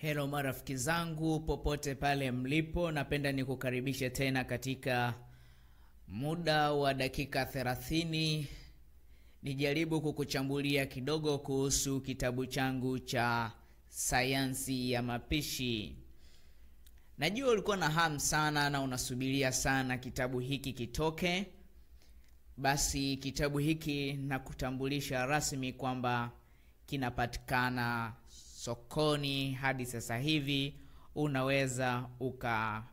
Hello marafiki zangu popote pale mlipo, napenda nikukaribishe tena katika muda wa dakika 30 nijaribu kukuchambulia kidogo kuhusu kitabu changu cha sayansi ya mapishi. Najua ulikuwa na hamu sana na unasubiria sana kitabu hiki kitoke. Basi kitabu hiki nakutambulisha rasmi kwamba kinapatikana sokoni hadi sasa hivi. Unaweza ukapata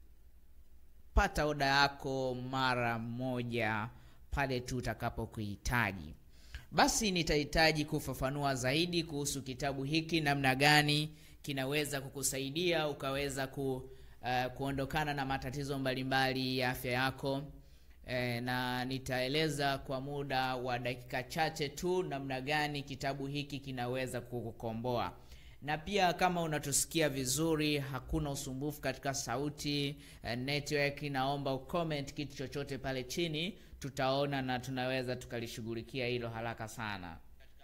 oda yako mara moja pale tu utakapokuhitaji. Basi nitahitaji kufafanua zaidi kuhusu kitabu hiki, namna gani kinaweza kukusaidia ukaweza ku, uh, kuondokana na matatizo mbalimbali ya afya yako. E, na nitaeleza kwa muda wa dakika chache tu namna gani kitabu hiki kinaweza kukukomboa. Na pia kama unatusikia vizuri, hakuna usumbufu katika sauti e, network, naomba ucomment kitu chochote pale chini, tutaona na tunaweza tukalishughulikia hilo haraka sana.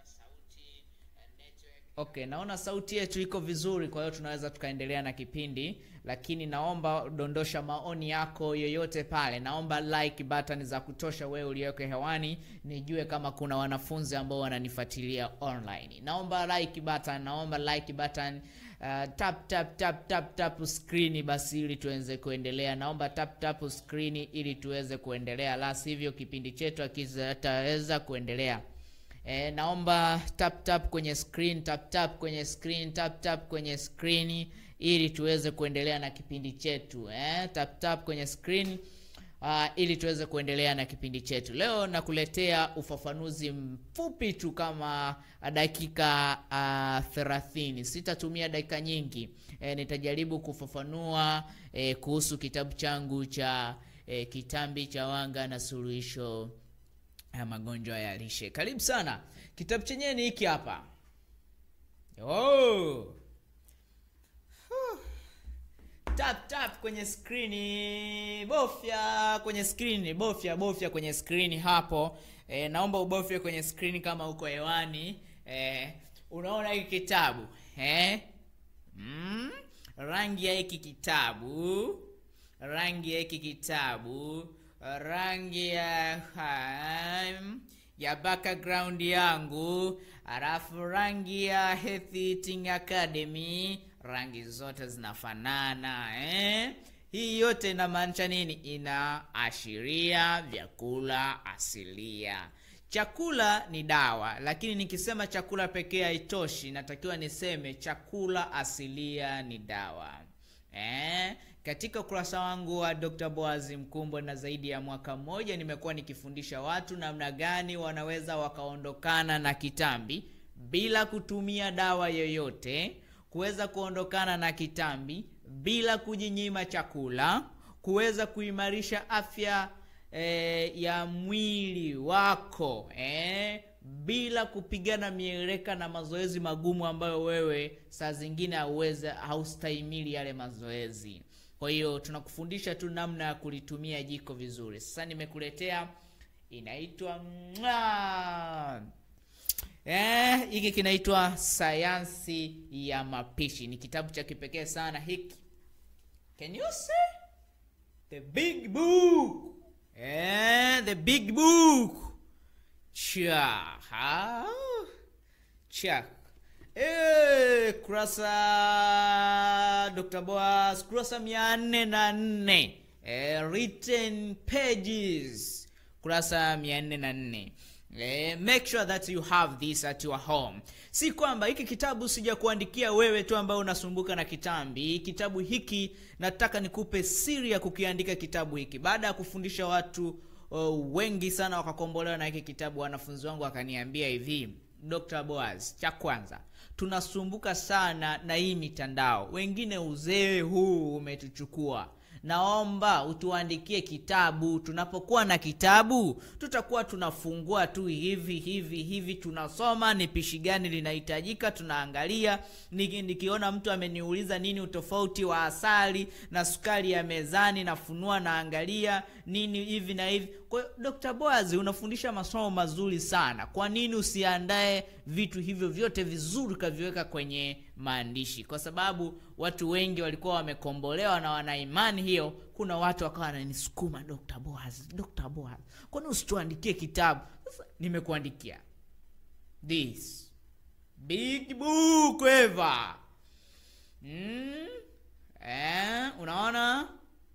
Okay, naona sauti yetu iko vizuri, kwa hiyo tunaweza tukaendelea na kipindi, lakini naomba dondosha maoni yako yoyote pale. Naomba like button za kutosha, wewe uliyoko hewani, nijue kama kuna wanafunzi ambao wananifuatilia online. Naomba like button, naomba like button. Uh, tap tap tap tap tap screen basi, ili tuweze kuendelea. Naomba tap tap screen ili tuweze kuendelea, la sivyo kipindi chetu hakitaweza kuendelea. E, naomba tap tap kwenye screen, tap tap kwenye screen, tap tap kwenye screen ili tuweze kuendelea na kipindi chetu. E, tap tap kwenye screen uh, ili tuweze kuendelea na kipindi chetu. Leo nakuletea ufafanuzi mfupi tu kama dakika uh, 30. Sitatumia dakika nyingi. E, nitajaribu kufafanua e, kuhusu kitabu changu cha e, Kitambi cha Wanga na Suluhisho ya magonjwa ya lishe. Karibu sana. Kitabu chenyewe ni hiki hapa. Oh. Huh. Tap tap kwenye skrini, bofya kwenye skrini, bofya bofya kwenye skrini hapo. E, naomba ubofye kwenye skrini kama uko hewani. E, unaona hiki kitabu eh? Mm? Rangi ya hiki kitabu, rangi ya hiki kitabu rangi ya um, ya background yangu, alafu rangi ya Healthy Eating Academy, rangi zote zinafanana eh? Hii yote inamaanisha nini? Inaashiria vyakula asilia. Chakula ni dawa, lakini nikisema chakula pekee haitoshi, natakiwa niseme chakula asilia ni dawa eh? Katika ukurasa wangu wa Dr. Boaz Mkumbwe na zaidi ya mwaka mmoja nimekuwa nikifundisha watu namna gani wanaweza wakaondokana na kitambi bila kutumia dawa yoyote, kuweza kuondokana na kitambi bila kujinyima chakula, kuweza kuimarisha afya eh, ya mwili wako eh, bila kupigana mieleka na mazoezi magumu ambayo wewe saa zingine hauweze haustahimili yale mazoezi. Kwa hiyo tunakufundisha tu namna ya kulitumia jiko vizuri. Sasa nimekuletea inaitwa eh, hiki kinaitwa sayansi ya mapishi. Ni kitabu cha kipekee sana hiki. Can you see the big book? Eh, the big book. Cha. Ha? Cha. Eh, kurasa Dr. Boaz kurasa mia nne na nne eh, written pages kurasa mia nne na nne eh, make sure that you have this at your home. Si kwamba hiki kitabu sija kuandikia wewe tu ambaye unasumbuka na kitambi. Kitabu hiki nataka nikupe siri ya kukiandika kitabu hiki. Baada ya kufundisha watu uh, wengi sana wakakombolewa na hiki kitabu, wanafunzi wangu wakaniambia hivi, Dr. Boaz, cha kwanza tunasumbuka sana na hii mitandao, wengine uzee huu umetuchukua. Naomba utuandikie kitabu. Tunapokuwa na kitabu, tutakuwa tunafungua tu hivi hivi hivi, tunasoma ni pishi gani linahitajika, tunaangalia. Niki, nikiona mtu ameniuliza nini utofauti wa asali na sukari ya mezani, nafunua naangalia nini hivi na hivi. Kwa hiyo Dr. Boaz unafundisha masomo mazuri sana. Kwa nini usiandae vitu hivyo vyote vizuri ukaviweka kwenye maandishi kwa sababu watu wengi walikuwa wamekombolewa na wana imani hiyo kuna watu wakawa wananisukuma dr boaz dr boaz kwani usituandikie kitabu sasa nimekuandikia this big book ever mm? eh, unaona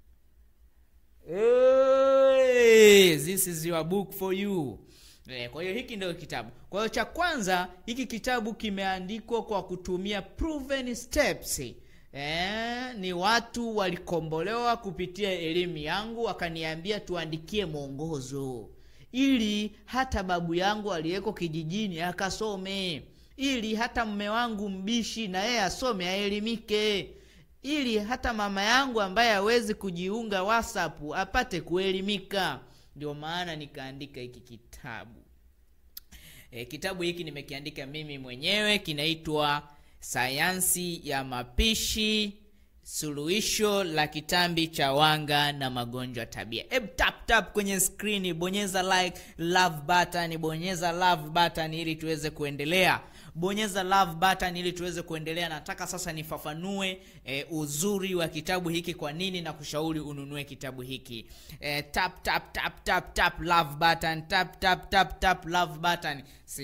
hey, this is your book for you Eh, kwa hiyo hiki ndio kitabu kwa hiyo cha kwanza hiki kitabu kimeandikwa kwa kutumia proven steps eh, ni watu walikombolewa kupitia elimu yangu wakaniambia tuandikie mwongozo ili hata babu yangu aliyeko kijijini akasome ili hata mme wangu mbishi na yeye asome aelimike ili hata mama yangu ambaye hawezi kujiunga whatsapp apate kuelimika ndio maana nikaandika hiki kitabu e, kitabu hiki nimekiandika mimi mwenyewe kinaitwa sayansi ya mapishi suluhisho la kitambi cha wanga na magonjwa tabia Eb, tap tap kwenye skrini bonyeza like love button bonyeza love button ili tuweze kuendelea bonyeza love button ili tuweze kuendelea nataka sasa nifafanue e, uzuri wa kitabu hiki kwa nini na kushauri ununue kitabu hiki e, tap tap tap tap tap love button tap tap tap tap love button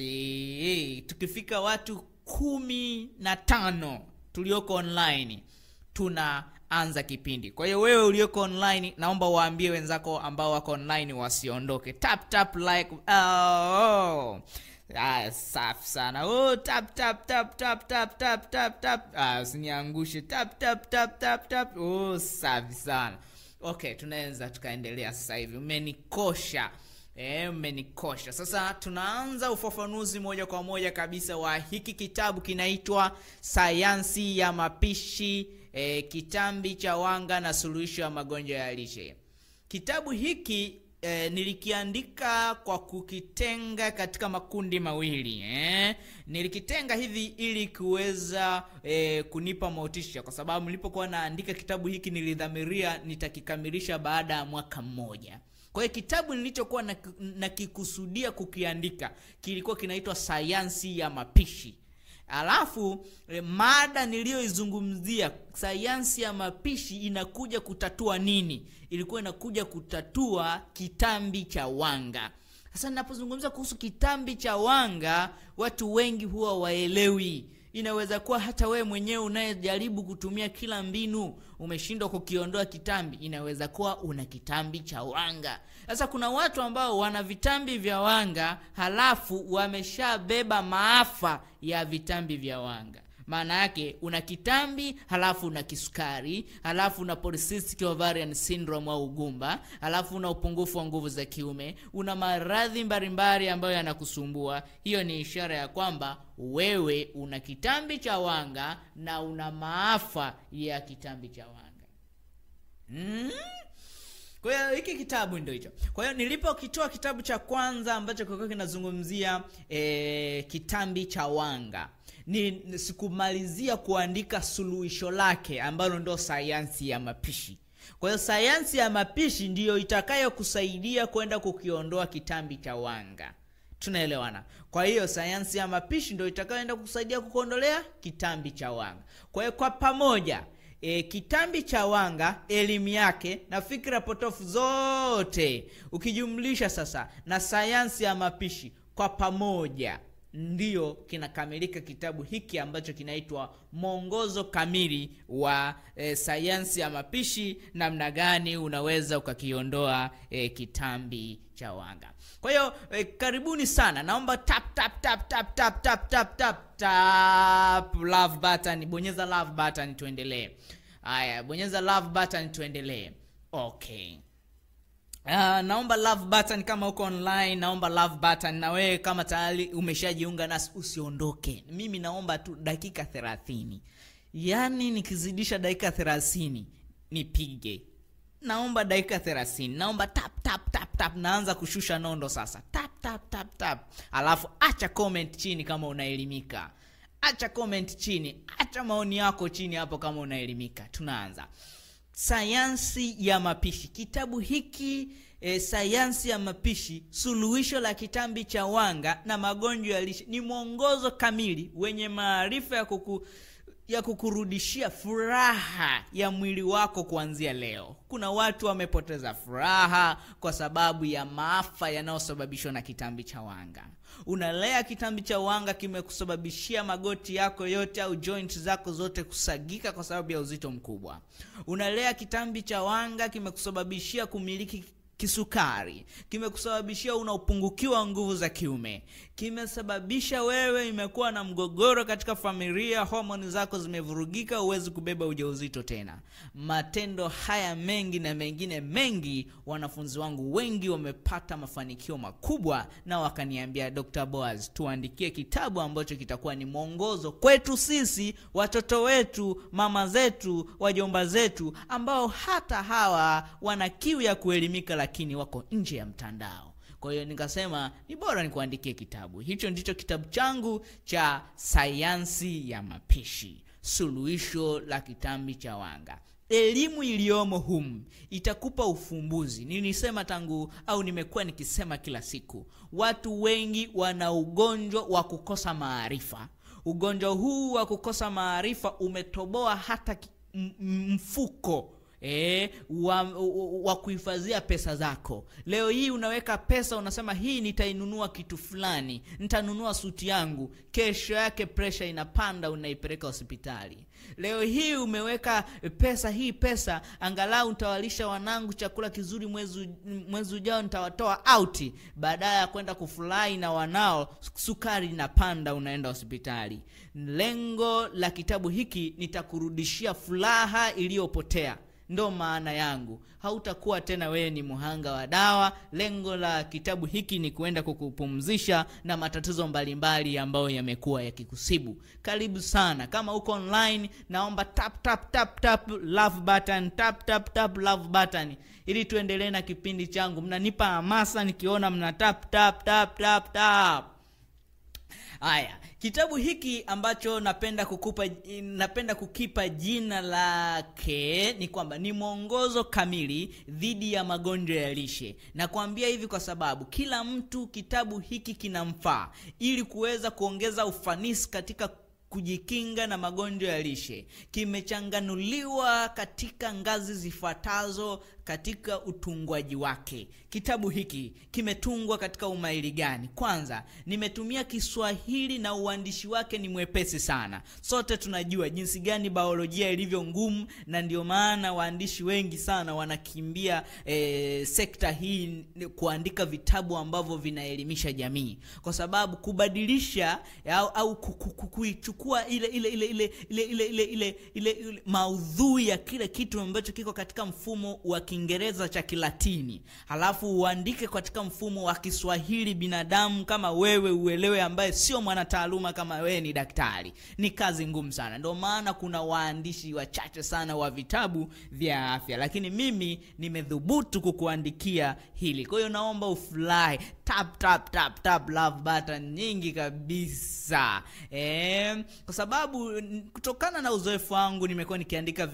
si tukifika watu kumi na tano tulioko online tunaanza kipindi kwa hiyo wewe ulioko online naomba waambie wenzako ambao wako online wasiondoke tap tap like oh. Ah, safi sana oh, tap tap tap tap tap tap tap tap ah, usiniangushe tap tap tap tap tap oh, safi sana okay tunaweza tukaendelea sasa hivi umenikosha E, mmenikosha sasa tunaanza ufafanuzi moja kwa moja kabisa wa hiki kitabu kinaitwa sayansi ya mapishi e, kitambi cha wanga na suluhisho ya magonjwa ya lishe kitabu hiki e, nilikiandika kwa kukitenga katika makundi mawili eh? nilikitenga hivi ili kuweza e, kunipa motisha kwa sababu nilipokuwa naandika kitabu hiki nilidhamiria nitakikamilisha baada ya mwaka mmoja kwa hiyo kitabu nilichokuwa nakikusudia na kukiandika kilikuwa kinaitwa sayansi ya mapishi alafu e, mada niliyoizungumzia sayansi ya mapishi inakuja kutatua nini ilikuwa inakuja kutatua kitambi cha wanga sasa ninapozungumza kuhusu kitambi cha wanga watu wengi huwa waelewi inaweza kuwa hata wewe mwenyewe unayejaribu kutumia kila mbinu umeshindwa kukiondoa kitambi inaweza kuwa una kitambi cha wanga sasa kuna watu ambao wana vitambi vya wanga halafu wameshabeba maafa ya vitambi vya wanga maana yake una kitambi halafu una kisukari halafu una polycystic ovarian syndrome au ugumba halafu una upungufu wa nguvu za kiume una maradhi mbalimbali ambayo yanakusumbua hiyo ni ishara ya kwamba wewe una kitambi cha wanga na una maafa ya kitambi cha wanga mm? kwa hiyo hiki kitabu ndio hicho kwa hiyo nilipokitoa kitabu cha kwanza ambacho kilikuwa kinazungumzia e, kitambi cha wanga ni sikumalizia kuandika suluhisho lake ambalo ndo sayansi ya mapishi kwa hiyo sayansi ya mapishi ndiyo itakayokusaidia kwenda kukiondoa kitambi cha wanga tunaelewana kwa hiyo sayansi ya mapishi ndio itakayoenda kukusaidia kukuondolea kitambi cha wanga kwa hiyo kwa pamoja e, kitambi cha wanga elimu yake na fikra potofu zote ukijumlisha sasa na sayansi ya mapishi kwa pamoja ndiyo kinakamilika kitabu hiki ambacho kinaitwa mwongozo kamili wa e, sayansi ya mapishi namna gani unaweza ukakiondoa e, kitambi cha wanga kwa hiyo e, karibuni sana naomba tap tap tap tap tap tap tap tap tap love button bonyeza love button tuendelee haya bonyeza love button tuendelee okay Uh, naomba love button kama uko online naomba love button na wewe kama tayari umeshajiunga nasi usiondoke mimi naomba tu dakika thelathini yaani nikizidisha dakika thelathini nipige naomba dakika thelathini naomba tap tap tap tap naanza kushusha nondo sasa tap tap tap tap alafu acha comment chini kama unaelimika acha comment chini acha maoni yako chini hapo kama unaelimika tunaanza sayansi ya mapishi kitabu hiki e, sayansi ya mapishi suluhisho la kitambi cha wanga na magonjwa ya lishe ni mwongozo kamili wenye maarifa ya kuku ya kukurudishia furaha ya mwili wako kuanzia leo. Kuna watu wamepoteza furaha kwa sababu ya maafa yanayosababishwa na kitambi cha wanga. Unalea kitambi cha wanga, kimekusababishia magoti yako yote au joint zako zote kusagika kwa sababu ya uzito mkubwa. Unalea kitambi cha wanga, kimekusababishia kumiliki kisukari, kimekusababishia una upungukiwa wa nguvu za kiume, kimesababisha wewe imekuwa na mgogoro katika familia, homoni zako zimevurugika, huwezi kubeba ujauzito tena. Matendo haya mengi na mengine mengi, wanafunzi wangu wengi wamepata mafanikio makubwa, na wakaniambia Dr. Boaz, tuandikie kitabu ambacho kitakuwa ni mwongozo kwetu sisi, watoto wetu, mama zetu, wajomba zetu, ambao hata hawa wana kiu ya kuelimika lakini wako nje ya mtandao. Kwa hiyo nikasema ni bora nikuandikie kitabu hicho. Ndicho kitabu changu cha sayansi ya mapishi, suluhisho la kitambi cha wanga. Elimu iliyomo humu itakupa ufumbuzi. Nilisema tangu au nimekuwa nikisema kila siku, watu wengi wana ugonjwa wa kukosa maarifa. Ugonjwa huu wa kukosa maarifa umetoboa hata mfuko E, wa, wa kuhifadhia pesa zako. Leo hii unaweka pesa, unasema hii nitainunua kitu fulani, nitanunua suti yangu. Kesho yake presha inapanda, unaipeleka hospitali. Leo hii umeweka pesa, hii pesa angalau nitawalisha wanangu chakula kizuri, mwezi mwezi ujao nitawatoa auti. Badala ya kwenda kufurahi na wanao, sukari inapanda, unaenda hospitali. Lengo la kitabu hiki nitakurudishia furaha iliyopotea. Ndo maana yangu, hautakuwa tena wewe ni mhanga wa dawa. Lengo la kitabu hiki ni kuenda kukupumzisha na matatizo mbalimbali ambayo yamekuwa yakikusibu. Karibu sana. Kama uko online, naomba tap tap tap tap love button, tap tap tap love button ili tuendelee na kipindi changu. Mnanipa hamasa nikiona mna tap tap tap tap tap. Haya, kitabu hiki ambacho napenda kukupa, napenda kukipa jina lake ni kwamba ni mwongozo kamili dhidi ya magonjwa ya lishe. Nakwambia hivi kwa sababu kila mtu kitabu hiki kinamfaa ili kuweza kuongeza ufanisi katika kujikinga na magonjwa ya lishe. Kimechanganuliwa katika ngazi zifuatazo katika utungwaji wake. Kitabu hiki kimetungwa katika umahiri gani? Kwanza, nimetumia Kiswahili na uandishi wake ni mwepesi sana. Sote tunajua jinsi gani biolojia ilivyo ngumu, na ndio maana waandishi wengi sana wanakimbia e, sekta hii kuandika vitabu ambavyo vinaelimisha jamii, kwa sababu kubadilisha au, au kuichukua ile ile ile ile ile ile ile ile ile ile maudhui ya kile kitu ambacho kiko katika mfumo wa Kiingereza cha Kilatini, halafu uandike katika mfumo wa Kiswahili binadamu kama wewe uelewe, ambaye sio mwanataaluma kama wewe ni daktari, ni kazi ngumu sana. Ndio maana kuna waandishi wachache sana wa vitabu vya afya, lakini mimi nimedhubutu kukuandikia hili. Kwa hiyo naomba ufurahi, tap tap tap tap love button nyingi kabisa e, kwa sababu kutokana na uzoefu wangu nimekuwa nikiandika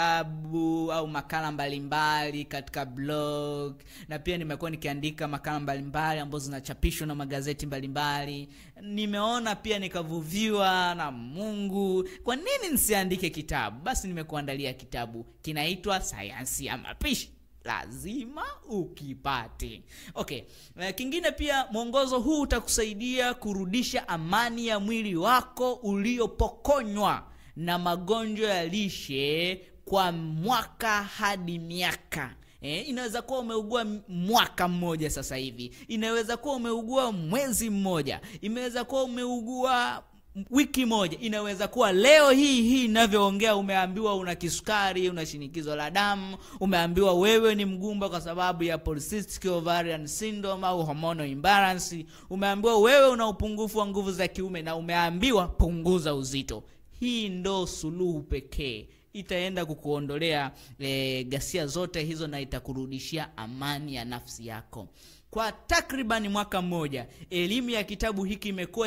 vitabu au makala mbalimbali mbali katika blog na pia nimekuwa nikiandika makala mbalimbali ambazo zinachapishwa na magazeti mbalimbali mbali. Nimeona pia nikavuviwa na Mungu, kwa nini nisiandike kitabu? Basi nimekuandalia kitabu kinaitwa Sayansi ya Mapishi lazima ukipate. Okay, kingine pia, mwongozo huu utakusaidia kurudisha amani ya mwili wako uliopokonywa na magonjwa ya lishe kwa mwaka hadi miaka. Eh, inaweza kuwa umeugua mwaka mmoja sasa hivi, inaweza kuwa umeugua mwezi mmoja, imeweza kuwa umeugua wiki moja, inaweza kuwa leo hii hii inavyoongea umeambiwa una kisukari, una shinikizo la damu, umeambiwa wewe ni mgumba kwa sababu ya polycystic ovarian syndrome au hormonal imbalance, umeambiwa wewe una upungufu wa nguvu za kiume na umeambiwa punguza uzito. Hii ndo suluhu pekee itaenda kukuondolea e, ghasia zote hizo na itakurudishia amani ya nafsi yako. Kwa takriban mwaka mmoja, elimu ya kitabu hiki imekuwa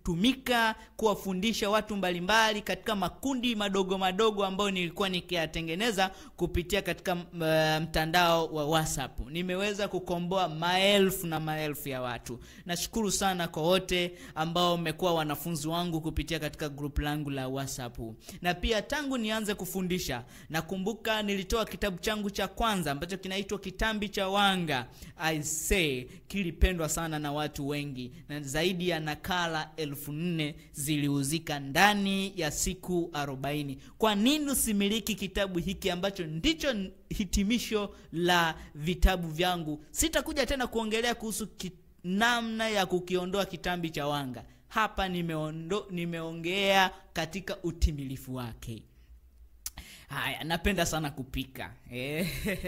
kutumika kuwafundisha watu mbalimbali katika makundi madogo madogo ambayo nilikuwa nikiyatengeneza kupitia katika uh, mtandao wa whatsapp nimeweza kukomboa maelfu na maelfu ya watu nashukuru sana kwa wote ambao mmekuwa wanafunzi wangu kupitia katika grup langu la whatsapp na pia tangu nianze kufundisha nakumbuka nilitoa kitabu changu cha kwanza ambacho kinaitwa kitambi cha wanga i say kilipendwa sana na watu wengi na zaidi ya nakala elfu nne ziliuzika ndani ya siku 40 kwa nini usimiliki kitabu hiki ambacho ndicho hitimisho la vitabu vyangu sitakuja tena kuongelea kuhusu ki, namna ya kukiondoa kitambi cha wanga hapa nimeondo, nimeongea katika utimilifu wake haya napenda sana kupika eh.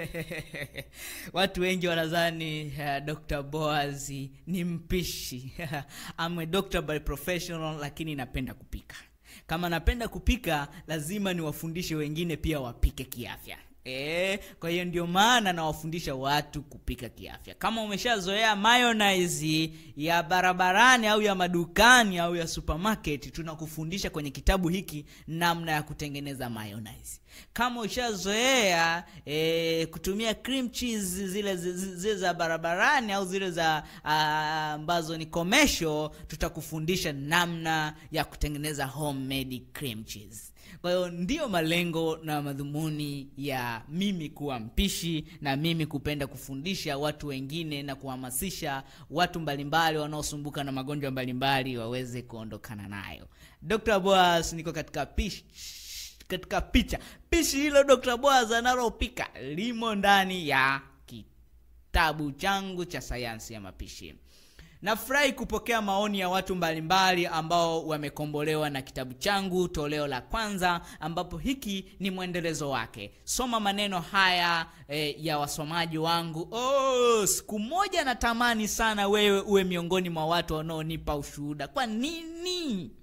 watu wengi wanadhani uh, dr boaz ni mpishi I'm a doctor by professional lakini napenda kupika kama napenda kupika lazima niwafundishe wengine pia wapike kiafya E, kwa hiyo ndio maana nawafundisha watu kupika kiafya kama umeshazoea mayonnaise ya barabarani au ya madukani au ya supermarket tunakufundisha kwenye kitabu hiki namna ya kutengeneza mayonnaise kama ushazoea e, kutumia cream cheese zile zile za barabarani au zile za ambazo ni commercial tutakufundisha namna ya kutengeneza homemade cream cheese kwa hiyo ndiyo malengo na madhumuni ya mimi kuwa mpishi na mimi kupenda kufundisha watu wengine na kuhamasisha watu mbalimbali wanaosumbuka na magonjwa mbalimbali waweze kuondokana nayo dr boas niko katika pishi katika picha pishi hilo dr boas analopika limo ndani ya kitabu changu cha sayansi ya mapishi nafurahi kupokea maoni ya watu mbalimbali ambao wamekombolewa na kitabu changu toleo la kwanza ambapo hiki ni mwendelezo wake soma maneno haya e, ya wasomaji wangu oh, siku moja natamani sana wewe uwe miongoni mwa watu wanaonipa ushuhuda kwa nini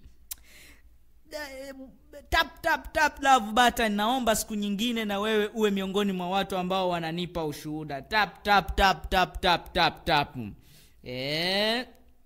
tap tap tap love button naomba siku nyingine na wewe uwe miongoni mwa watu ambao wananipa ushuhuda tap tap tap tap tap tap tap Eh,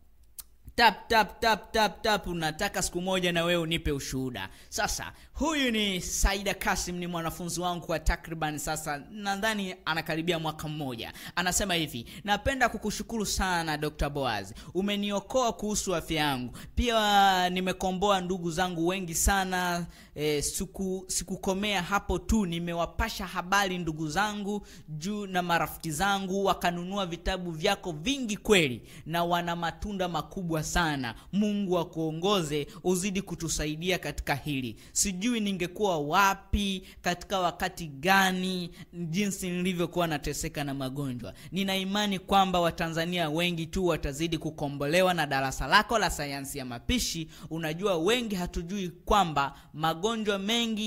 tap tap tap tap tap unataka siku moja na wewe unipe ushuhuda sasa huyu ni saida kasim ni mwanafunzi wangu kwa takriban sasa nadhani anakaribia mwaka mmoja anasema hivi napenda kukushukuru sana dr boaz umeniokoa kuhusu afya yangu pia nimekomboa ndugu zangu wengi sana e, siku sikukomea hapo tu nimewapasha habari ndugu zangu juu na marafiki zangu wakanunua vitabu vyako vingi kweli na wana matunda makubwa sana mungu akuongoze uzidi kutusaidia katika hili sijui ningekuwa wapi katika wakati gani jinsi nilivyokuwa nateseka na magonjwa nina imani kwamba watanzania wengi tu watazidi kukombolewa na darasa lako la sayansi ya mapishi unajua wengi hatujui kwamba magonjwa mengi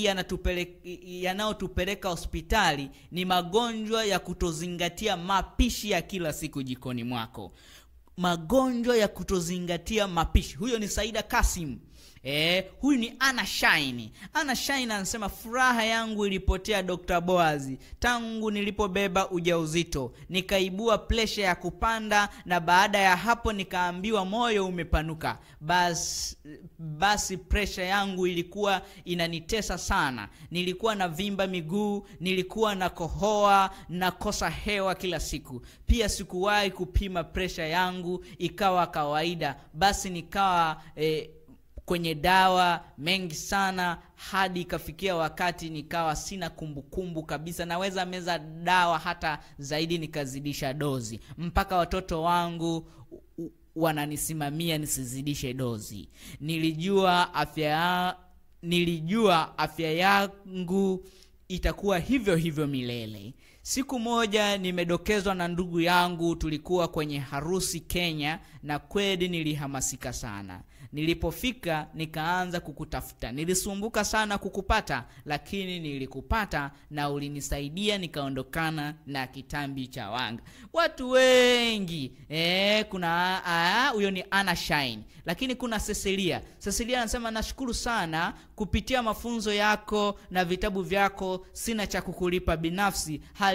yanayotupeleka hospitali ni magonjwa ya kutozingatia mapishi ya kila siku jikoni mwako magonjwa ya kutozingatia mapishi huyo ni saida kasim E, huyu ni ana shine ana shine anasema furaha yangu ilipotea dr boazi tangu nilipobeba ujauzito nikaibua presha ya kupanda na baada ya hapo nikaambiwa moyo umepanuka basi, basi presha yangu ilikuwa inanitesa sana nilikuwa na vimba miguu nilikuwa na kohoa nakosa hewa kila siku pia sikuwahi kupima presha yangu ikawa kawaida basi nikawa eh, kwenye dawa mengi sana hadi ikafikia wakati nikawa sina kumbukumbu kumbu kabisa naweza meza dawa hata zaidi nikazidisha dozi mpaka watoto wangu wananisimamia nisizidishe dozi nilijua afya ya, nilijua afya yangu itakuwa hivyo hivyo milele siku moja nimedokezwa na ndugu yangu tulikuwa kwenye harusi kenya na kweli nilihamasika sana nilipofika nikaanza kukutafuta nilisumbuka sana kukupata lakini nilikupata na ulinisaidia nikaondokana na kitambi cha wanga watu wengi e, kuna huyo ni ana shine lakini kuna cecilia cecilia anasema nashukuru sana kupitia mafunzo yako na vitabu vyako sina cha kukulipa binafsi hali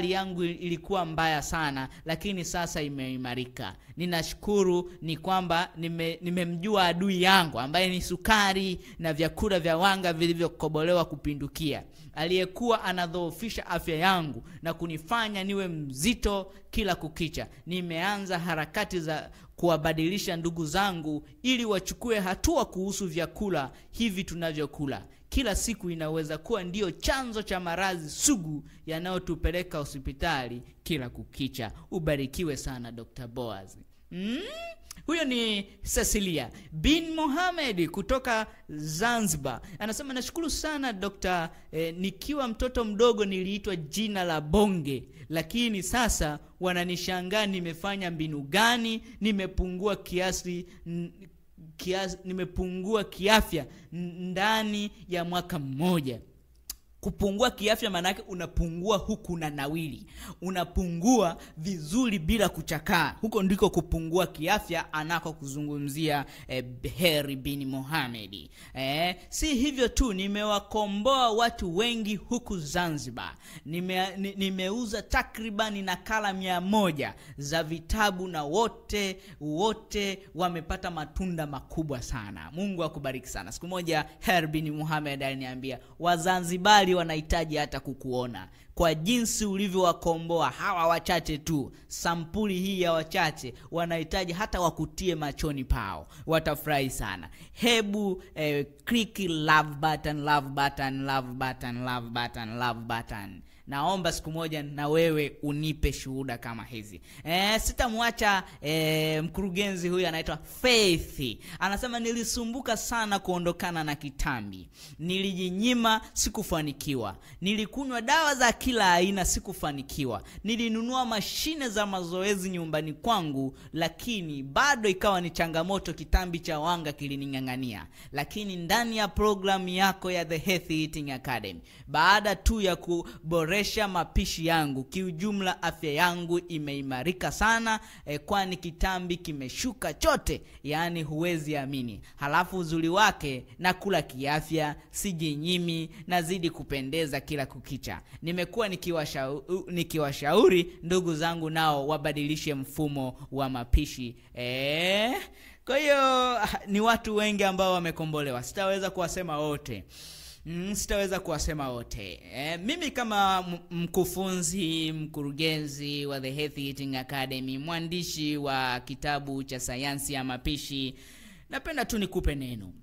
hali yangu ilikuwa mbaya sana lakini sasa imeimarika ninashukuru ni kwamba nime- nimemjua adui yangu ambaye ni sukari na vyakula vya wanga vilivyokobolewa kupindukia aliyekuwa anadhoofisha afya yangu na kunifanya niwe mzito kila kukicha nimeanza harakati za kuwabadilisha ndugu zangu ili wachukue hatua kuhusu vyakula hivi tunavyokula kila siku inaweza kuwa ndiyo chanzo cha maradhi sugu yanayotupeleka hospitali kila kukicha ubarikiwe sana dr boaz mm? huyo ni cecilia bin mohamed kutoka zanzibar anasema nashukuru sana dokta eh, nikiwa mtoto mdogo niliitwa jina la bonge lakini sasa wananishangaa nimefanya mbinu gani nimepungua kiasi n- kiasi nimepungua kiafya n- ndani ya mwaka mmoja kupungua kiafya maanake unapungua huku na nawili unapungua vizuri bila kuchakaa huko ndiko kupungua kiafya anako kuzungumzia eh, heri bin mohamedi eh, si hivyo tu nimewakomboa watu wengi huku zanzibar Nime, ni, nimeuza takribani nakala mia moja za vitabu na wote wote wamepata matunda makubwa sana mungu akubariki sana siku moja her bin muhamed aliniambia wazanzibari wanahitaji hata kukuona kwa jinsi ulivyowakomboa hawa wachache tu sampuli hii ya wachache wanahitaji hata wakutie machoni pao watafurahi sana hebu eh, click love button love button love button love button love button naomba siku moja na wewe unipe shuhuda kama hizi e, sitamwacha e, mkurugenzi huyu anaitwa faith anasema nilisumbuka sana kuondokana na kitambi nilijinyima sikufanikiwa nilikunywa dawa za kila aina sikufanikiwa nilinunua mashine za mazoezi nyumbani kwangu lakini bado ikawa ni changamoto kitambi cha wanga kilining'ang'ania lakini ndani ya programu yako ya the healthy eating academy baada tu ya kuboresha mapishi yangu kiujumla afya yangu imeimarika sana eh, kwani kitambi kimeshuka chote yaani huwezi amini halafu uzuri wake nakula kiafya sijinyimi nazidi kupendeza kila kukicha nimekuwa nikiwashauri nikiwashauri ndugu zangu nao wabadilishe mfumo wa mapishi eh, kwa hiyo ah, ni watu wengi ambao wamekombolewa sitaweza kuwasema wote Mm, sitaweza kuwasema wote e, mimi kama m- mkufunzi mkurugenzi wa the Healthy Eating Academy mwandishi wa kitabu cha sayansi ya mapishi napenda tu nikupe neno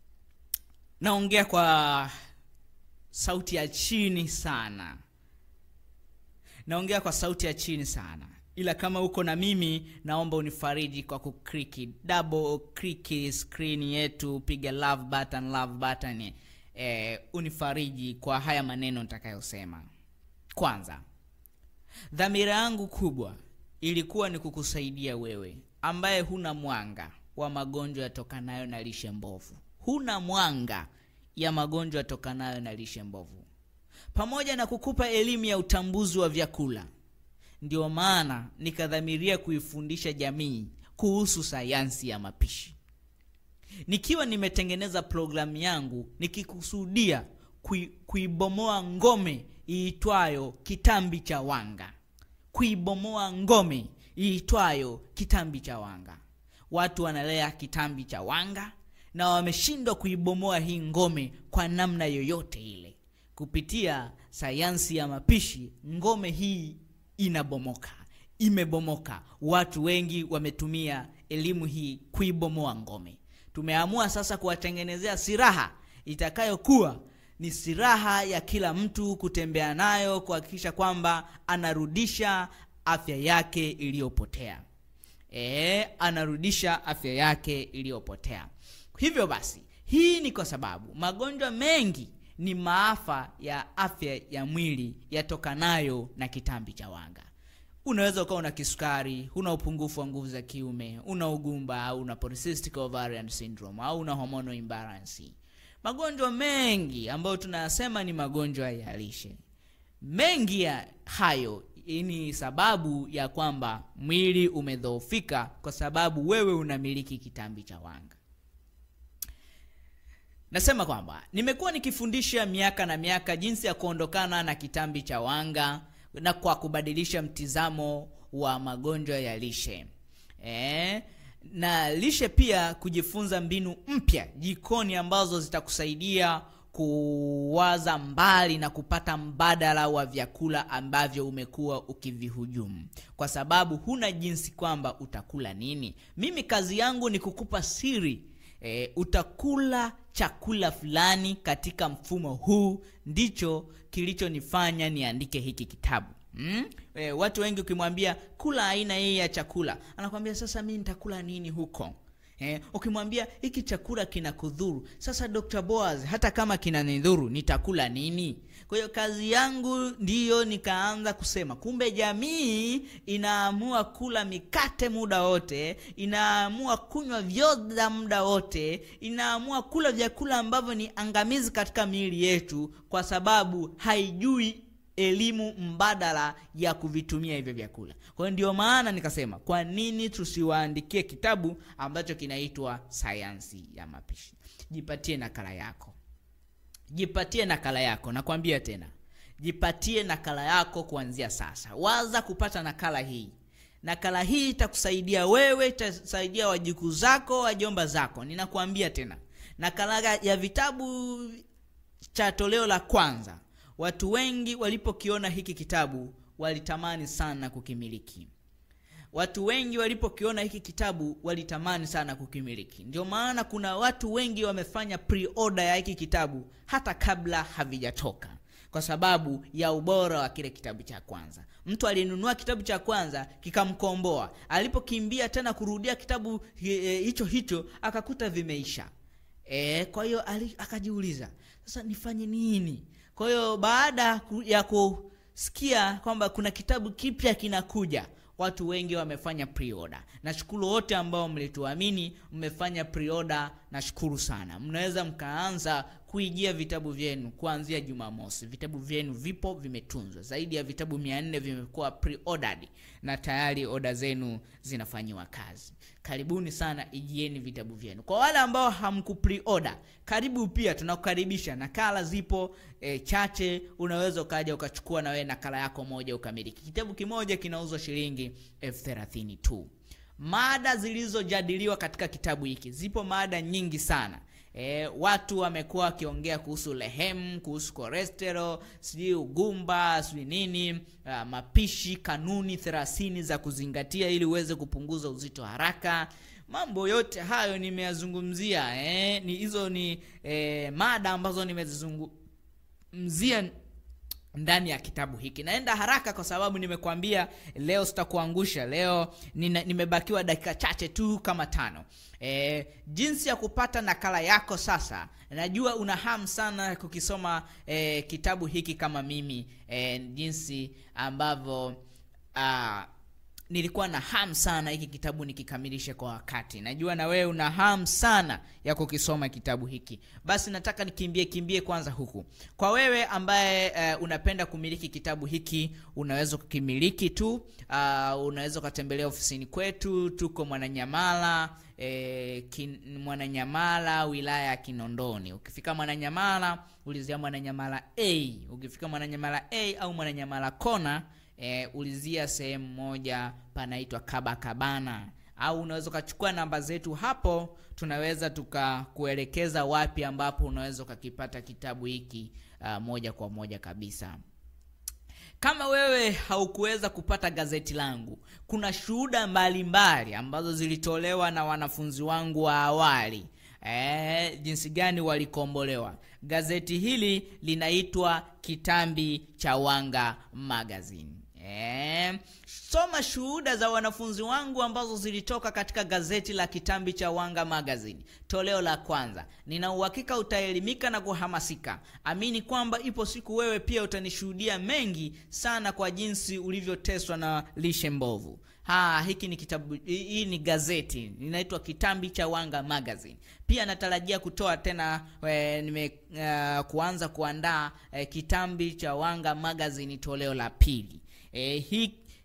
naongea kwa sauti ya chini sana naongea kwa sauti ya chini sana ila kama uko na mimi naomba unifariji kwa kukriki double click screen yetu piga love button love button eh, unifariji kwa haya maneno nitakayosema kwanza dhamira yangu kubwa ilikuwa ni kukusaidia wewe ambaye huna mwanga wa magonjwa yatokanayo na lishe mbovu huna mwanga ya magonjwa yatokanayo na lishe mbovu pamoja na kukupa elimu ya utambuzi wa vyakula ndio maana nikadhamiria kuifundisha jamii kuhusu sayansi ya mapishi nikiwa nimetengeneza programu yangu nikikusudia kui, kuibomoa ngome iitwayo kitambi cha wanga kuibomoa ngome iitwayo kitambi cha wanga watu wanalea kitambi cha wanga na wameshindwa kuibomoa hii ngome kwa namna yoyote ile kupitia sayansi ya mapishi ngome hii inabomoka imebomoka watu wengi wametumia elimu hii kuibomoa ngome tumeamua sasa kuwatengenezea silaha itakayokuwa ni silaha ya kila mtu kutembea nayo kuhakikisha kwamba anarudisha afya yake iliyopotea e, anarudisha afya yake iliyopotea hivyo basi hii ni kwa sababu magonjwa mengi ni maafa ya afya ya mwili yatokanayo na kitambi cha wanga unaweza ukawa una kisukari una upungufu wa nguvu za kiume una ugumba au una polycystic ovarian syndrome au una hormonal imbalance magonjwa mengi ambayo tunayasema ni magonjwa ya lishe mengi ya hayo ni sababu ya kwamba mwili umedhoofika kwa sababu wewe unamiliki kitambi cha wanga nasema kwamba nimekuwa nikifundisha miaka na miaka jinsi ya kuondokana na kitambi cha wanga na kwa kubadilisha mtizamo wa magonjwa ya lishe e, na lishe pia kujifunza mbinu mpya jikoni ambazo zitakusaidia kuwaza mbali na kupata mbadala wa vyakula ambavyo umekuwa ukivihujumu kwa sababu huna jinsi kwamba utakula nini mimi kazi yangu ni kukupa siri e, utakula chakula fulani katika mfumo huu ndicho kilichonifanya niandike hiki kitabu Mm? E, watu wengi ukimwambia kula aina hii ya chakula anakwambia sasa mi nitakula nini huko Eh, ukimwambia hiki chakula kina kudhuru sasa dr boaz hata kama kinanidhuru nitakula nini kwa hiyo kazi yangu ndiyo nikaanza kusema kumbe jamii inaamua kula mikate muda wote inaamua kunywa vyoda muda wote inaamua kula vyakula ambavyo ni angamizi katika miili yetu kwa sababu haijui elimu mbadala ya kuvitumia hivyo vyakula kwa hiyo ndio maana nikasema kwa nini tusiwaandikie kitabu ambacho kinaitwa sayansi ya mapishi jipatie nakala yako jipatie nakala yako nakwambia tena jipatie nakala yako kuanzia sasa waza kupata nakala hii nakala hii itakusaidia wewe itasaidia wajukuu zako wajomba zako ninakuambia tena nakala ya vitabu cha toleo la kwanza watu wengi walipokiona hiki kitabu walitamani sana kukimiliki watu wengi walipokiona hiki kitabu walitamani sana kukimiliki ndio maana kuna watu wengi wamefanya pre-order ya hiki kitabu hata kabla havijatoka kwa sababu ya ubora wa kile kitabu cha kwanza mtu aliyenunua kitabu cha kwanza kikamkomboa alipokimbia tena kurudia kitabu hicho hicho akakuta vimeisha e, kwa hiyo akajiuliza sasa nifanye nini kwa hiyo baada ya kusikia kwamba kuna kitabu kipya kinakuja watu wengi wamefanya pre-order nashukuru wote ambao mlituamini mmefanya pre-order nashukuru sana mnaweza mkaanza kuijia vitabu vyenu kuanzia jumamosi vitabu vyenu vipo vimetunzwa zaidi ya vitabu mia nne vimekuwa pre-ordered na tayari oda zenu zinafanyiwa kazi karibuni sana ijieni vitabu vyenu kwa wale ambao hamku pre-order karibu pia tunakukaribisha nakala zipo e, chache unaweza ukaja ukachukua na wewe nakala yako moja ukamiliki kitabu kimoja kinauzwa shilingi elfu thelathini tu mada zilizojadiliwa katika kitabu hiki zipo mada nyingi sana E, watu wamekuwa wakiongea kuhusu lehemu kuhusu cholesterol sijui ugumba sijui nini uh, mapishi kanuni thelathini za kuzingatia ili uweze kupunguza uzito haraka mambo yote hayo nimeyazungumzia eh, ni hizo ni eh, mada ambazo nimezizungumzia ndani ya kitabu hiki naenda haraka kwa sababu nimekwambia leo sitakuangusha leo nina, nimebakiwa dakika chache tu kama tano e, jinsi ya kupata nakala yako sasa najua una hamu sana kukisoma e, kitabu hiki kama mimi e, jinsi ambavyo uh, nilikuwa na hamu sana hiki kitabu nikikamilishe kwa wakati najua na wewe una hamu sana ya kukisoma kitabu hiki basi nataka nikimbie kimbie kwanza huku kwa wewe ambaye uh, unapenda kumiliki kitabu hiki unaweza kukimiliki tu uh, unaweza ukatembelea ofisini kwetu tuko mwananyamala E, kin, mwananyamala wilaya ya kinondoni ukifika mwananyamala ulizia mwananyamala a ukifika mwananyamala a au mwananyamala kona e, ulizia sehemu moja panaitwa kabakabana au unaweza ukachukua namba zetu hapo tunaweza tukakuelekeza wapi ambapo unaweza ukakipata kitabu hiki uh, moja kwa moja kabisa kama wewe haukuweza kupata gazeti langu kuna shuhuda mbalimbali ambazo zilitolewa na wanafunzi wangu wa awali e, jinsi gani walikombolewa gazeti hili linaitwa kitambi cha wanga magazine e, soma shuhuda za wanafunzi wangu ambazo zilitoka katika gazeti la kitambi cha wanga magazine toleo la kwanza nina uhakika utaelimika na kuhamasika amini kwamba ipo siku wewe pia utanishuhudia mengi sana kwa jinsi ulivyoteswa na lishe mbovu ha hiki ni kitabu hii ni gazeti linaitwa kitambi cha wanga magazine pia natarajia kutoa tena e, nime uh, kuanza kuandaa e, kitambi cha wanga magazine toleo la pili e, hii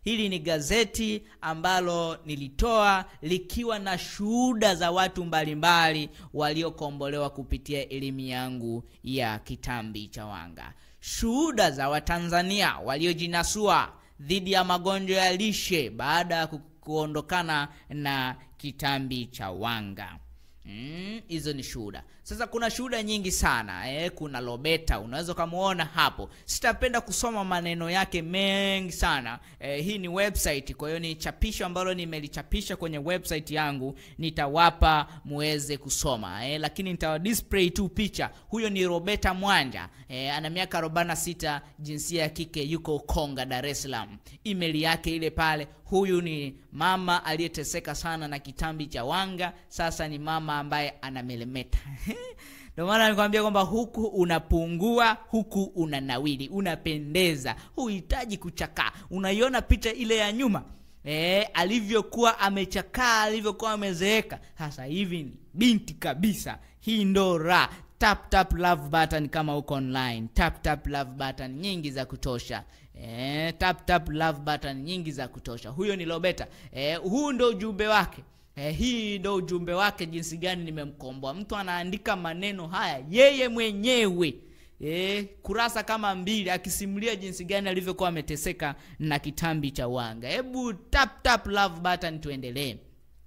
hili ni gazeti ambalo nilitoa likiwa na shuhuda za watu mbalimbali waliokombolewa kupitia elimu yangu ya kitambi cha wanga shuhuda za watanzania waliojinasua dhidi ya magonjwa ya lishe baada ya ku- kuondokana na kitambi cha wanga hizo mm, ni shuhuda sasa kuna shuhuda nyingi sana eh, kuna lobeta unaweza ukamwona hapo sitapenda kusoma maneno yake mengi sana eh, hii ni website kwa hiyo ni chapisho ambalo nimelichapisha kwenye website yangu nitawapa muweze kusoma eh, lakini nitawa display tu picha huyo ni robeta mwanja eh, ana miaka 46 jinsia ya kike yuko konga dar es salaam email yake ile pale huyu ni mama aliyeteseka sana na kitambi cha wanga sasa ni mama ambaye anamelemeta ndio maana nikwambia kwamba huku unapungua huku unanawili unapendeza huhitaji kuchakaa unaiona picha ile ya nyuma e, alivyokuwa amechakaa alivyokuwa amezeeka sasa hivi ni binti kabisa hii ndo ra tap tap love button kama uko online tap tap love button nyingi za kutosha e, tap tap love button nyingi za kutosha huyo ni lobeta e, huu ndo ujumbe wake Eh, hii ndo ujumbe wake jinsi gani nimemkomboa mtu anaandika maneno haya yeye mwenyewe eh, kurasa kama mbili akisimulia jinsi gani alivyokuwa ameteseka na kitambi cha wanga hebu tap tap love button tuendelee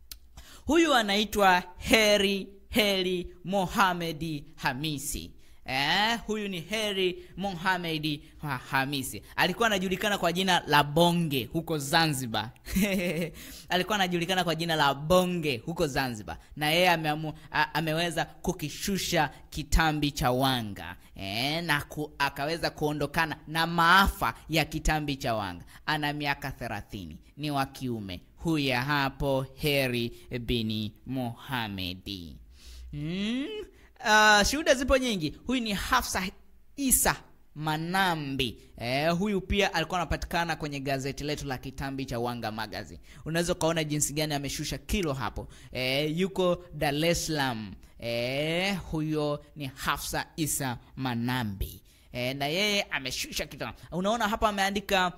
huyu anaitwa heri heri mohamedi hamisi Eh, huyu ni heri mohamedi Ha- hamisi alikuwa anajulikana kwa jina la bonge huko zanzibar alikuwa anajulikana kwa jina la bonge huko zanzibar na yeye ameamu, a, ameweza kukishusha kitambi cha wanga eh, na ku, akaweza kuondokana na maafa ya kitambi cha wanga ana miaka 30 ni wa kiume huya hapo heri bini mohamedi mm? uh, shuhuda zipo nyingi huyu ni hafsa isa manambi eh, huyu pia alikuwa anapatikana kwenye gazeti letu la kitambi cha wanga magazine unaweza ukaona jinsi gani ameshusha kilo hapo eh, yuko dar es salaam eh, huyo ni hafsa isa manambi eh, na yeye ameshusha kilo unaona hapa ameandika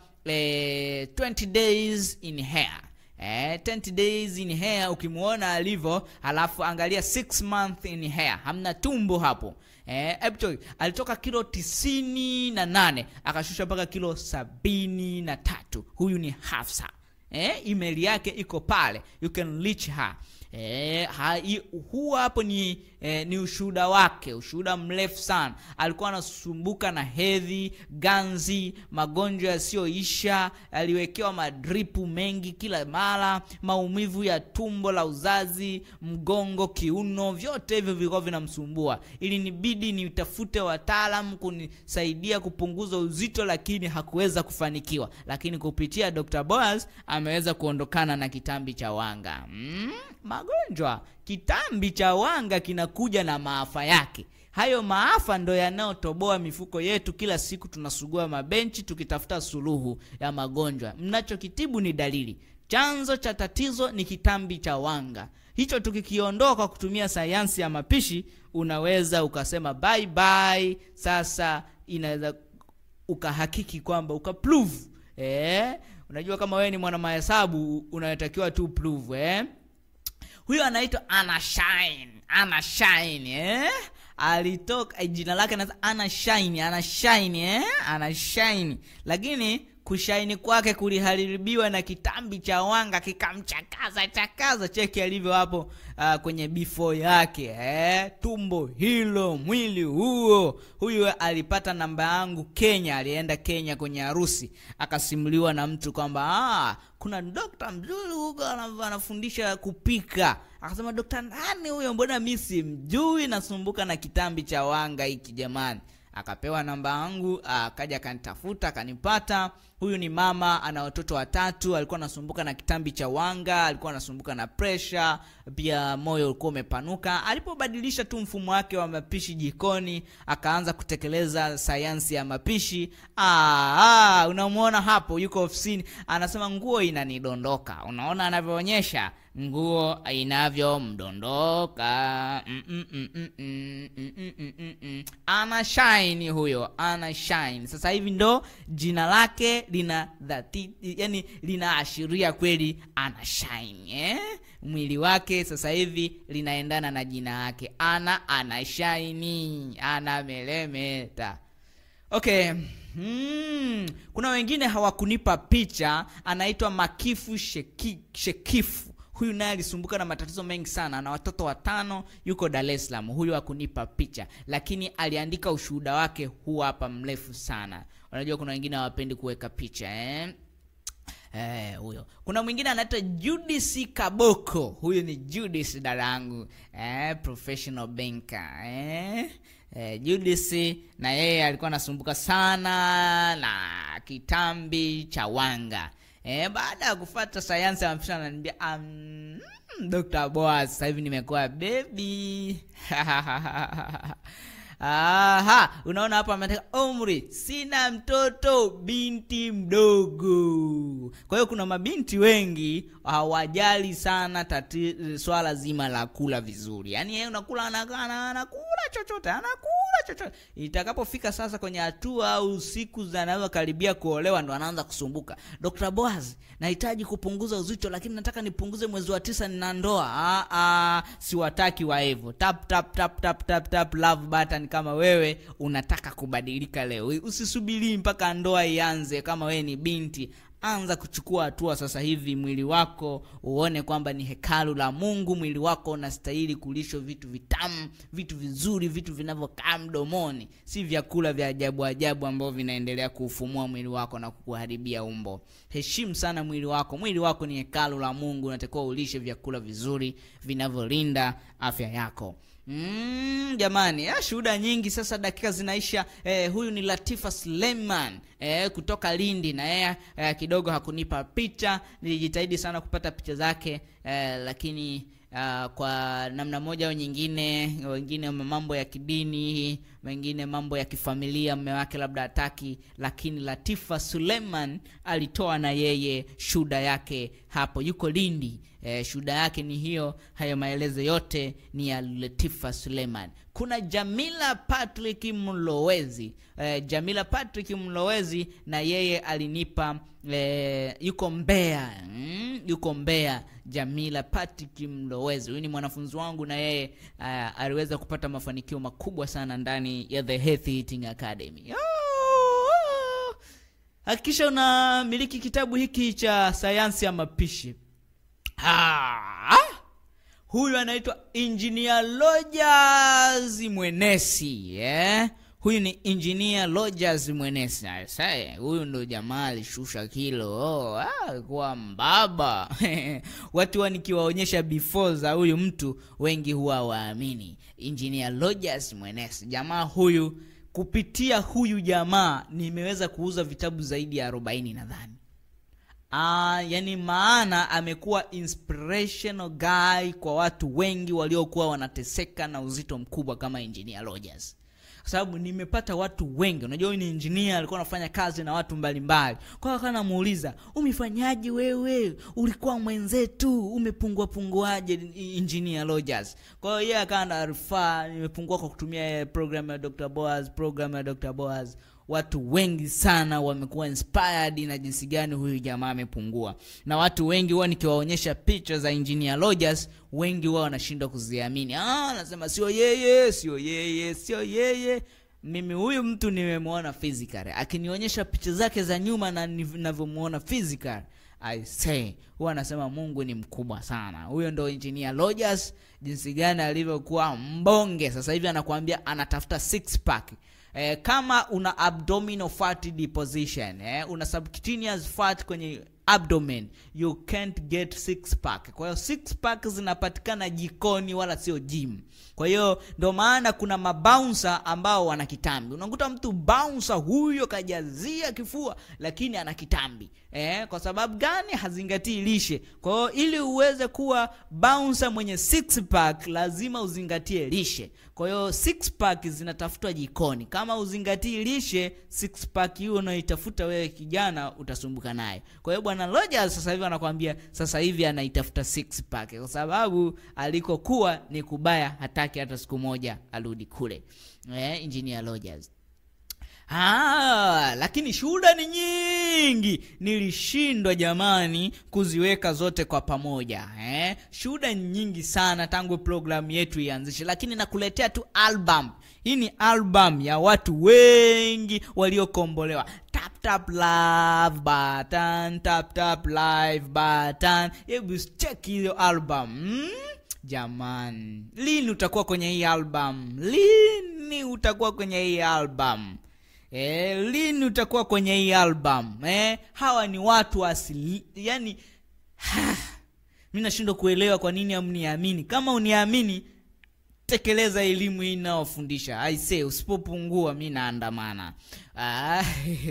eh, 20 days in hair Eh, 20 days in hair ukimwona alivyo halafu angalia 6 month in hair hamna tumbo hapo eh, actually, alitoka kilo tisini na nane akashusha mpaka kilo sabini na tatu huyu ni hafsa eh, email yake iko pale you can reach her Eh, ha, i- huu hapo ni eh, ni ushuhuda wake ushuhuda mrefu sana alikuwa anasumbuka na hedhi ganzi magonjwa yasiyoisha aliwekewa madripu mengi kila mara maumivu ya tumbo la uzazi mgongo kiuno vyote hivyo vilikuwa vinamsumbua ili nibidi nitafute wataalam kunisaidia kupunguza uzito lakini hakuweza kufanikiwa lakini kupitia dr boas ameweza kuondokana na kitambi cha wanga mm, magonjwa kitambi cha wanga kinakuja na maafa yake hayo maafa ndo yanayotoboa mifuko yetu kila siku tunasugua mabenchi tukitafuta suluhu ya magonjwa mnachokitibu ni dalili chanzo cha tatizo ni kitambi cha wanga hicho tukikiondoa kwa kutumia sayansi ya mapishi unaweza ukasema bye bye sasa inaweza ukahakiki kwamba ukaprove eh? unajua kama wewe ni mwana mahesabu unatakiwa tu prove eh? huyo anaitwa ana shine ana shine eh? alitoka eh, jina lake na ana shine ana shine eh? ana shine lakini kushaini kwake kuliharibiwa na kitambi cha wanga kikamchakaza chakaza cheki alivyo hapo uh, kwenye before yake eh? tumbo hilo mwili huo huyu alipata namba yangu kenya alienda kenya kwenye harusi akasimuliwa na mtu kwamba ah, kuna dokta mzuri huko ana- anafundisha kupika akasema dokta nani huyo mbona mi simjui nasumbuka na kitambi cha wanga hiki jamani akapewa namba yangu akaja akanitafuta akanipata huyu ni mama ana watoto watatu alikuwa anasumbuka na kitambi cha wanga alikuwa anasumbuka na presha pia moyo ulikuwa umepanuka alipobadilisha tu mfumo wake wa mapishi jikoni akaanza kutekeleza sayansi ya mapishi ah, ah, unamwona hapo yuko ofisini anasema nguo inanidondoka unaona anavyoonyesha nguo inavyomdondoka mm, mm, mm, mm, mm, mm, mm, mm, mm, mm. ana shine huyo ana shine sasa hivi ndo jina lake lina dhati yani linaashiria kweli ana shine eh? mwili wake sasa hivi linaendana na jina yake ana ana shaini ana melemeta okay hmm. kuna wengine hawakunipa picha anaitwa makifu Sheki, shekifu huyu naye alisumbuka na matatizo mengi sana ana watoto watano yuko dar es salaam huyu hakunipa picha lakini aliandika ushuhuda wake huu hapa mrefu sana unajua kuna wengine hawapendi kuweka picha eh? Eh, huyo kuna mwingine anaitwa judis kaboko huyu ni judis darangu eh, professional banker eh? Eh, judis na yeye alikuwa anasumbuka sana na kitambi cha wanga eh, baada ya kufata sayansi ya mapisha ananiambia um, dr boas sasa hivi nimekuwa bebi Aha, unaona hapa ameteka umri, sina mtoto, binti mdogo. Kwa hiyo kuna mabinti wengi hawajali sana tati, swala zima la kula vizuri, yaani yeye unakula anakana anakula chochote anakula chochote. Itakapofika sasa kwenye hatua au siku zanazokaribia kuolewa, ndo anaanza kusumbuka. Dr. Boaz, nahitaji kupunguza uzito, lakini nataka nipunguze mwezi wa tisa, nina ndoa. Ah, ah, siwataki wa hivyo. Tap tap tap tap tap tap love button kama wewe unataka kubadilika leo. Usisubiri mpaka ndoa ianze. Kama wewe ni binti, anza kuchukua hatua sasa hivi. Mwili wako uone kwamba ni hekalu la Mungu. Mwili wako unastahili kulishwa vitu vitamu, vitu vizuri, vitu vinavyokaa mdomoni, si vyakula vya ajabu ajabu ambavyo vinaendelea kuufumua mwili wako na kukuharibia umbo. Heshimu sana mwili wako. Mwili wako ni hekalu la Mungu, unatakiwa ulishe vyakula vizuri vinavyolinda afya yako. Mm, jamani ah, shuhuda nyingi sasa, dakika zinaisha. Eh, huyu ni Latifa Suleiman eh, kutoka Lindi na yeye eh, kidogo hakunipa picha. Nilijitahidi sana kupata picha zake eh, lakini uh, kwa namna moja au nyingine, wengine mambo ya kidini, wengine mambo ya kifamilia, mme wake labda hataki, lakini Latifa Suleiman alitoa na yeye shuhuda yake hapo, yuko Lindi. Eh, shuhuda yake ni hiyo. Hayo maelezo yote ni ya Latifa Suleiman. Kuna Jamila Patrick Mlowezi. Eh, Jamila Patrick Mlowezi na yeye alinipa eh, yuko Mbeya mm, yuko Mbeya. Jamila Patrick Mlowezi huyu ni mwanafunzi wangu na yeye uh, aliweza kupata mafanikio makubwa sana ndani ya The Healthy Eating Academy. Oh, hakikisha unamiliki kitabu hiki cha sayansi ya mapishi. Ah, huyu anaitwa Engineer Rogers Mwenesi eh? Huyu ni Engineer Rogers Mwenesi. Sasa huyu ndo jamaa alishusha kilo oh, ah, kuwa mbaba watu wa nikiwaonyesha before za huyu mtu wengi huwa waamini. Engineer Rogers Mwenesi, jamaa huyu, kupitia huyu jamaa nimeweza kuuza vitabu zaidi ya 40 nadhani. Ah, yani maana amekuwa inspirational guy kwa watu wengi waliokuwa wanateseka na uzito mkubwa kama Engineer Rogers. Kwa sababu nimepata watu wengi, unajua huyu ni engineer, alikuwa anafanya kazi na watu mbalimbali. Kwa hiyo akawa namuuliza, umefanyaje wewe? Ulikuwa mwenzetu, umepungua punguaje Engineer Rogers? Kwa hiyo yeye akawa na rufaa, nimepungua kwa kutumia program ya Dr. Boaz, program ya Dr. Boaz watu wengi sana wamekuwa inspired na jinsi gani huyu jamaa amepungua, na watu wengi huwa nikiwaonyesha picha za Engineer Rogers, wengi huwa wanashindwa kuziamini. Ah, anasema sio yeye, sio yeye, sio yeye. Mimi huyu mtu nimemwona physical, akinionyesha picha zake za nyuma na ninavyomuona physical I say huwa anasema Mungu ni mkubwa sana. Huyo ndo Engineer Rogers, jinsi gani alivyokuwa mbonge. Sasa hivi anakuambia anatafuta six pack. Eh, kama una abdominal fat deposition eh, una subcutaneous fat kwenye abdomen you can't get six pack. Kwa hiyo six pack zinapatikana jikoni wala sio gym. Kwa hiyo ndo maana kuna mabouncer ambao wana kitambi. Unakuta mtu bouncer huyo kajazia kifua lakini ana kitambi. Eh, kwa sababu gani? Hazingatii lishe. Kwa hiyo ili uweze kuwa bouncer mwenye six pack lazima uzingatie lishe. Kwa hiyo six pack zinatafutwa jikoni. Kama uzingatii lishe, six pack hiyo unaitafuta wewe kijana utasumbuka naye. Kwa hiyo bwana Rogers sasa hivi anakwambia sasa hivi anaitafuta six pack kwa sababu alikokuwa ni kubaya hataki hata siku moja arudi kule eh, engineer Rogers Ah, lakini shuhuda ni nyingi, nilishindwa jamani kuziweka zote kwa pamoja eh? Shuhuda ni nyingi sana tangu programu yetu ianzishe, lakini nakuletea tu album. Hii ni album ya watu wengi waliokombolewa. Tap tap love button, tap tap live button. Hebu check hiyo album hmm? Jamani, lini utakuwa kwenye hii album? Lini utakuwa kwenye hii album? E, lini utakuwa kwenye hii album e? Hawa ni watu asili, yani mi nashindwa kuelewa kwa nini hamniamini. Kama uniamini, tekeleza elimu hii inayofundisha. Aise, usipopungua mi naandamana. Ah,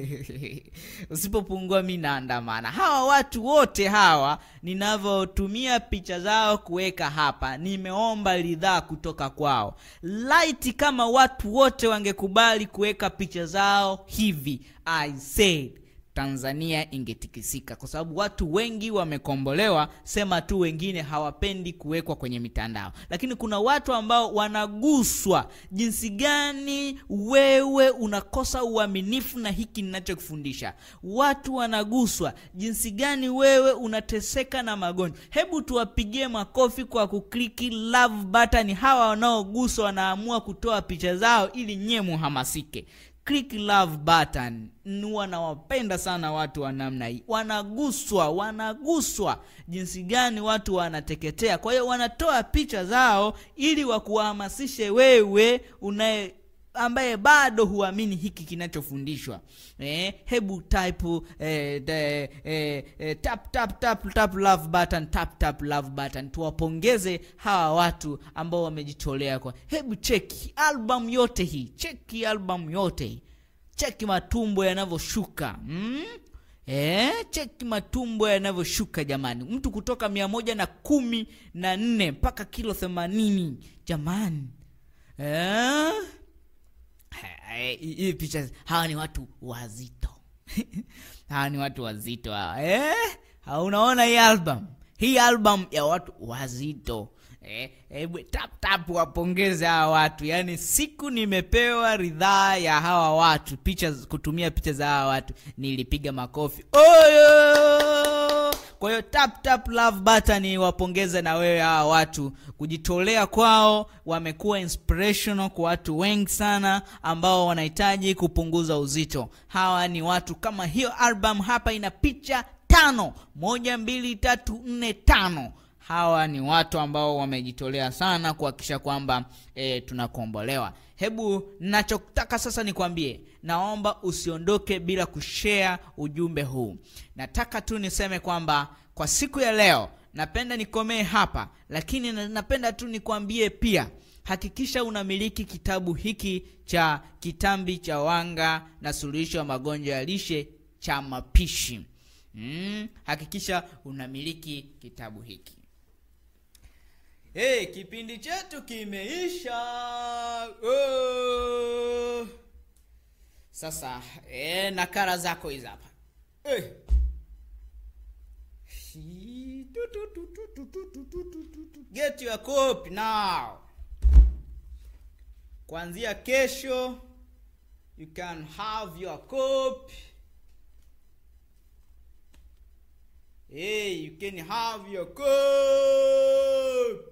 usipopungua mi naandamana. Hawa watu wote hawa ninavyotumia picha zao kuweka hapa, nimeomba ridhaa kutoka kwao. Laiti kama watu wote wangekubali kuweka picha zao hivi, I said Tanzania ingetikisika, kwa sababu watu wengi wamekombolewa, sema tu wengine hawapendi kuwekwa kwenye mitandao. Lakini kuna watu ambao wanaguswa jinsi gani wewe unakosa uaminifu na hiki ninachokufundisha. Watu wanaguswa jinsi gani wewe unateseka na magonjwa. Hebu tuwapigie makofi kwa kukliki love button. Hawa wanaoguswa wanaamua kutoa picha zao ili nyie muhamasike click love button. Huwa nawapenda sana watu wa namna hii, wanaguswa, wanaguswa jinsi gani watu wanateketea. Kwa hiyo wanatoa picha zao ili wakuhamasishe wewe unaye ambaye bado huamini hiki kinachofundishwa eh, hebu type eh, de, eh, eh, tap tap tap tap love button tap tap love button. Tuwapongeze hawa watu ambao wamejitolea kwa. Hebu cheki album yote hii, cheki album yote hii, cheki matumbo yanavyoshuka mm? Eh, cheki matumbo yanavyoshuka jamani, mtu kutoka mia moja na kumi na nne mpaka kilo themanini jamani eh? hii picha hawa ni watu wazito hawa ni watu wazito hawa eh? unaona hii album hii album ya watu wazito eh, hebu tap tap wapongeze hawa watu yaani siku nimepewa ridhaa ya hawa watu picha kutumia picha za hawa watu nilipiga makofi oyo kwa hiyo tap tap love button wapongeze na wewe hawa watu kujitolea kwao wamekuwa inspirational kwa watu wengi sana ambao wanahitaji kupunguza uzito hawa ni watu kama hiyo album hapa ina picha tano moja mbili tatu nne tano hawa ni watu ambao wamejitolea sana kuhakikisha kwamba e, tunakombolewa hebu nachotaka sasa nikwambie naomba usiondoke bila kushare ujumbe huu nataka tu niseme kwamba kwa siku ya leo napenda nikomee hapa lakini napenda tu nikwambie pia hakikisha unamiliki kitabu hiki cha kitambi cha wanga na suluhisho ya magonjwa ya lishe cha mapishi mm, hakikisha unamiliki kitabu hiki hey, kipindi chetu kimeisha oh. sasa eh, nakara zako hizi hapa eh. get your copy now kuanzia kesho you can have your copy hey you can have your copy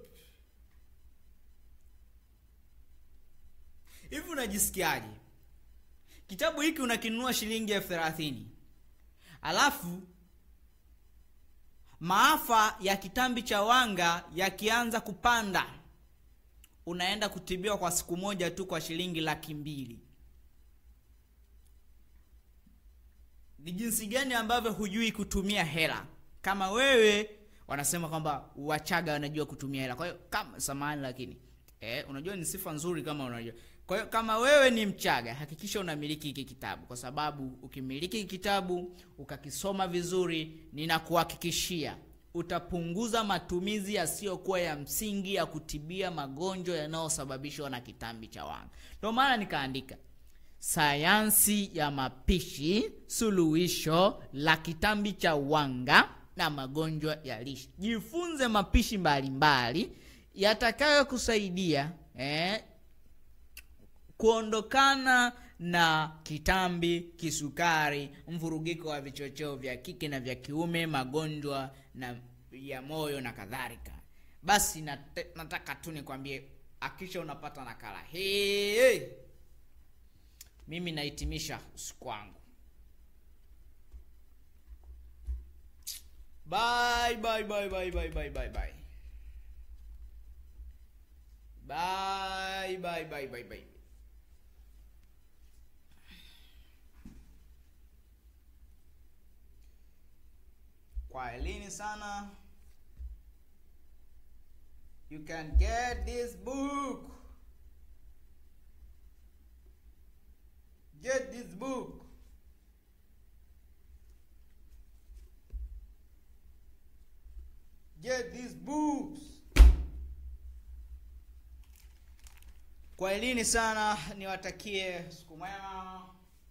hivi unajisikiaje kitabu hiki unakinunua shilingi elfu thelathini alafu maafa ya kitambi cha wanga yakianza kupanda unaenda kutibiwa kwa siku moja tu kwa shilingi laki mbili ni jinsi gani ambavyo hujui kutumia hela kama wewe wanasema kwamba wachaga wanajua kutumia hela kwa hiyo kama samani lakini eh, unajua ni sifa nzuri kama unajua kwa hiyo kama wewe ni mchaga hakikisha unamiliki hiki kitabu kwa sababu ukimiliki hiki kitabu ukakisoma vizuri ninakuhakikishia utapunguza matumizi yasiyokuwa ya msingi ya kutibia magonjwa yanayosababishwa na kitambi cha wanga ndio maana nikaandika sayansi ya mapishi, suluhisho la kitambi cha wanga na magonjwa ya lishe. Jifunze mapishi mbalimbali yatakayokusaidia eh, kuondokana na kitambi, kisukari, mvurugiko wa vichocheo vya kike na vya kiume, magonjwa na ya moyo na kadhalika. Basi nate, nataka tu nikwambie, akisha unapata nakala hii hey, mimi nahitimisha usiku wangu. Bye, bye, bye, bye, bye, bye, bye, bye. Bye, bye, bye, bye, bye. Kwaelini sana. You can get this book. Get this book. Get these books. Kwaelini sana, niwatakie siku mwema.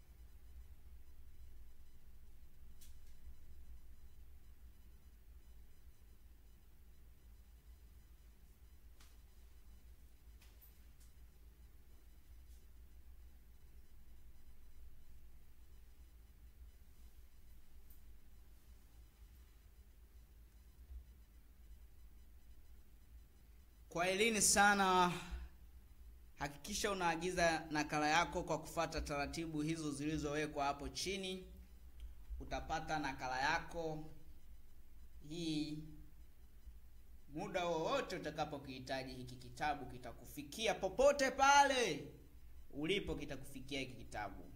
Kwaelini sana. Hakikisha unaagiza nakala yako kwa kufata taratibu hizo zilizowekwa hapo chini. Utapata nakala yako hii muda wowote utakapokihitaji. Hiki kitabu kitakufikia popote pale ulipo, kitakufikia hiki kitabu.